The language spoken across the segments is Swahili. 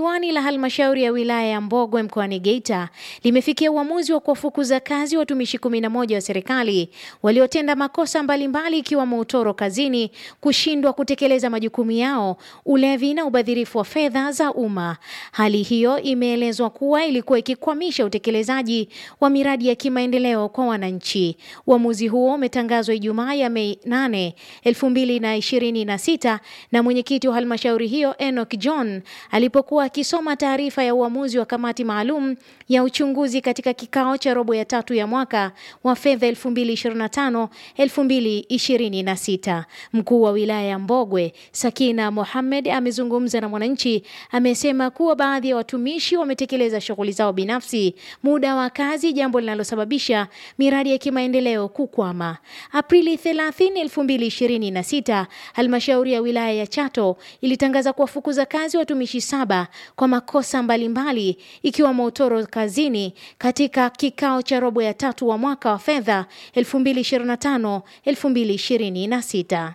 diwani la halmashauri ya wilaya ya Mbogwe mkoani Geita limefikia uamuzi wa kuwafukuza kazi watumishi 11 wa serikali waliotenda makosa mbalimbali ikiwemo utoro kazini, kushindwa kutekeleza majukumu yao, ulevi na ubadhirifu wa fedha za umma. Hali hiyo imeelezwa kuwa ilikuwa ikikwamisha utekelezaji wa miradi ya kimaendeleo kwa wananchi. Uamuzi huo umetangazwa Ijumaa ya Mei 8, 2026 na mwenyekiti wa halmashauri hiyo Enoch John alipokuwa akisoma taarifa ya uamuzi wa kamati maalum ya uchunguzi katika kikao cha robo ya tatu ya mwaka wa fedha 2025 2026. Mkuu wa wilaya ya Mbogwe Sakina Mohamed amezungumza na Mwananchi, amesema kuwa baadhi ya watumishi wametekeleza shughuli zao binafsi muda wa kazi, jambo linalosababisha miradi ya kimaendeleo kukwama. Aprili 30, 2026 halmashauri ya wilaya ya Chato ilitangaza kuwafukuza kazi watumishi saba kwa makosa mbalimbali ikiwemo utoro kazini katika kikao cha robo ya tatu wa mwaka wa fedha 2025 2026.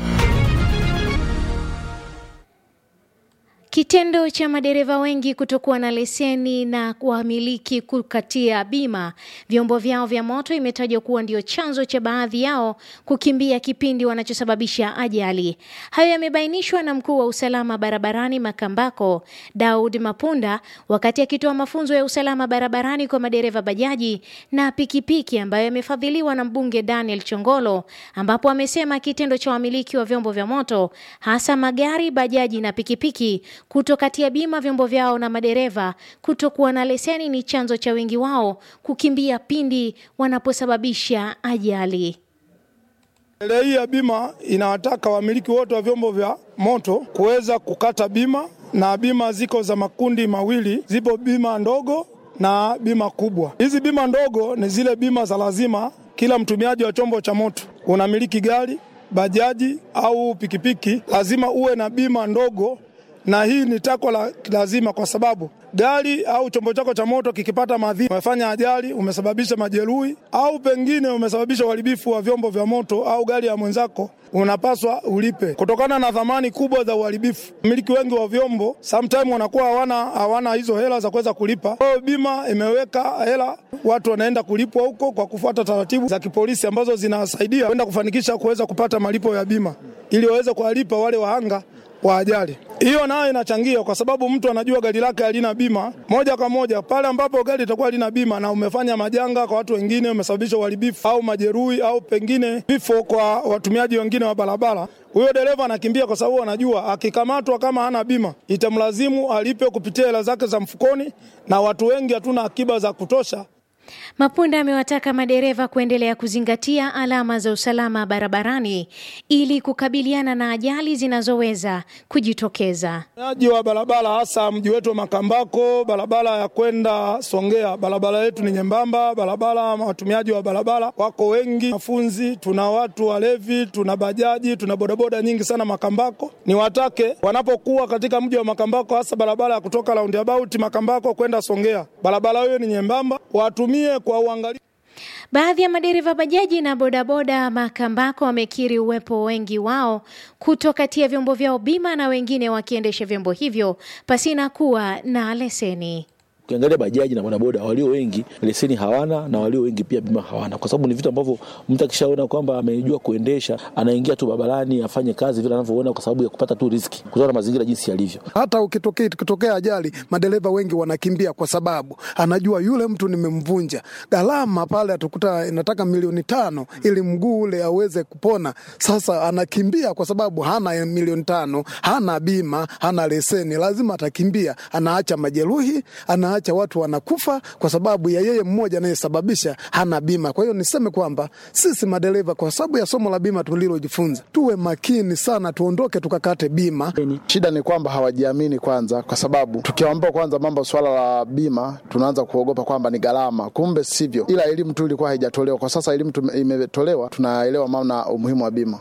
Kitendo cha madereva wengi kutokuwa na leseni na wamiliki kukatia bima vyombo vyao vya moto imetajwa kuwa ndio chanzo cha baadhi yao kukimbia kipindi wanachosababisha ajali. Hayo yamebainishwa na mkuu wa usalama barabarani Makambako, Daud Mapunda, wakati akitoa mafunzo ya usalama barabarani kwa madereva bajaji na pikipiki ambayo yamefadhiliwa na mbunge Daniel Chongolo, ambapo amesema kitendo cha wamiliki wa vyombo vya moto hasa magari, bajaji na pikipiki kutokatia bima vyombo vyao na madereva kutokuwa na leseni ni chanzo cha wengi wao kukimbia pindi wanaposababisha ajali. Sheria hii ya bima inawataka wamiliki wote wa vyombo vya moto kuweza kukata bima, na bima ziko za makundi mawili, zipo bima ndogo na bima kubwa. Hizi bima ndogo ni zile bima za lazima, kila mtumiaji wa chombo cha moto, unamiliki gari, bajaji au pikipiki, lazima uwe na bima ndogo na hii ni takwa la lazima kwa sababu gari au chombo chako cha moto kikipata madhara, umefanya ajali, umesababisha majeruhi au pengine umesababisha uharibifu wa vyombo vya moto au gari ya mwenzako, unapaswa ulipe kutokana na thamani kubwa za uharibifu. Wamiliki wengi wa vyombo sometime wanakuwa hawana hawana hizo hela za kuweza kulipa. Kwa hiyo bima imeweka hela, watu wanaenda kulipwa huko kwa kufuata taratibu za kipolisi ambazo zinasaidia kwenda kufanikisha kuweza kupata malipo ya bima ili waweze kuwalipa wale wahanga wa ajali. Hiyo nayo inachangia kwa sababu mtu anajua gari lake halina bima moja kwa moja. Pale ambapo gari litakuwa halina bima na umefanya majanga kwa watu wengine, umesababisha uharibifu au majeruhi au pengine vifo kwa watumiaji wengine wa barabara, huyo dereva anakimbia kwa sababu anajua akikamatwa, kama hana bima, itamlazimu alipe kupitia hela zake za mfukoni, na watu wengi hatuna akiba za kutosha. Mapunda amewataka madereva kuendelea kuzingatia alama za usalama barabarani ili kukabiliana na ajali zinazoweza kujitokeza. Watumiaji wa barabara hasa mji wetu wa Makambako, barabara ya kwenda Songea, barabara yetu ni nyembamba. Barabara, watumiaji wa barabara wako wengi, wanafunzi, tuna watu walevi, tuna bajaji, tuna bodaboda nyingi sana Makambako. Ni watake wanapokuwa katika mji wa Makambako, hasa barabara ya kutoka roundabout Makambako kwenda Songea, barabara hiyo ni nyembamba, watumie kwa uangalifu. Baadhi ya madereva bajaji na bodaboda Makambako wamekiri uwepo wengi wao kutokatia vyombo vyao bima na wengine wakiendesha vyombo hivyo pasina kuwa na leseni. Ukiangalia bajaji na bodaboda walio wengi leseni hawana na walio wengi pia bima hawana, kwa sababu ni vitu ambavyo mtu akishaona kwamba amejua kuendesha anaingia tu barabarani afanye kazi vile anavyoona, kwa sababu ya kupata tu riski kutokana na mazingira jinsi yalivyo. Hata ukitokea ikitokea ajali, madereva wengi wanakimbia kwa sababu anajua yule mtu nimemvunja. Gharama pale atakuta inataka milioni tano ili mguu ule aweze kupona. Sasa anakimbia kwa sababu hana milioni tano, hana bima, hana leseni, lazima atakimbia, anaacha majeruhi, ana acha watu wanakufa kwa sababu ya yeye mmoja anayesababisha hana bima. Kwa hiyo niseme kwamba sisi madereva, kwa sababu ya somo la bima tulilojifunza, tuwe makini sana, tuondoke tukakate bima. Shida ni kwamba hawajiamini kwanza, kwa sababu tukiwaambia kwanza mambo swala la bima, tunaanza kuogopa kwamba ni gharama, kumbe sivyo, ila elimu tu ilikuwa haijatolewa. Kwa sasa elimu imetolewa, tunaelewa maana umuhimu wa bima.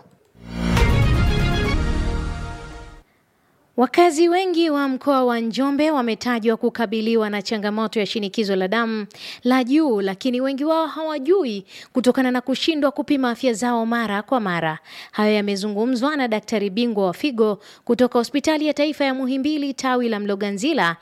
Wakazi wengi wa mkoa wa Njombe wametajwa kukabiliwa na changamoto ya shinikizo la damu la juu, lakini wengi wao hawajui kutokana na kushindwa kupima afya zao mara kwa mara. Hayo yamezungumzwa na daktari bingwa wa figo kutoka hospitali ya taifa ya Muhimbili tawi la Mloganzila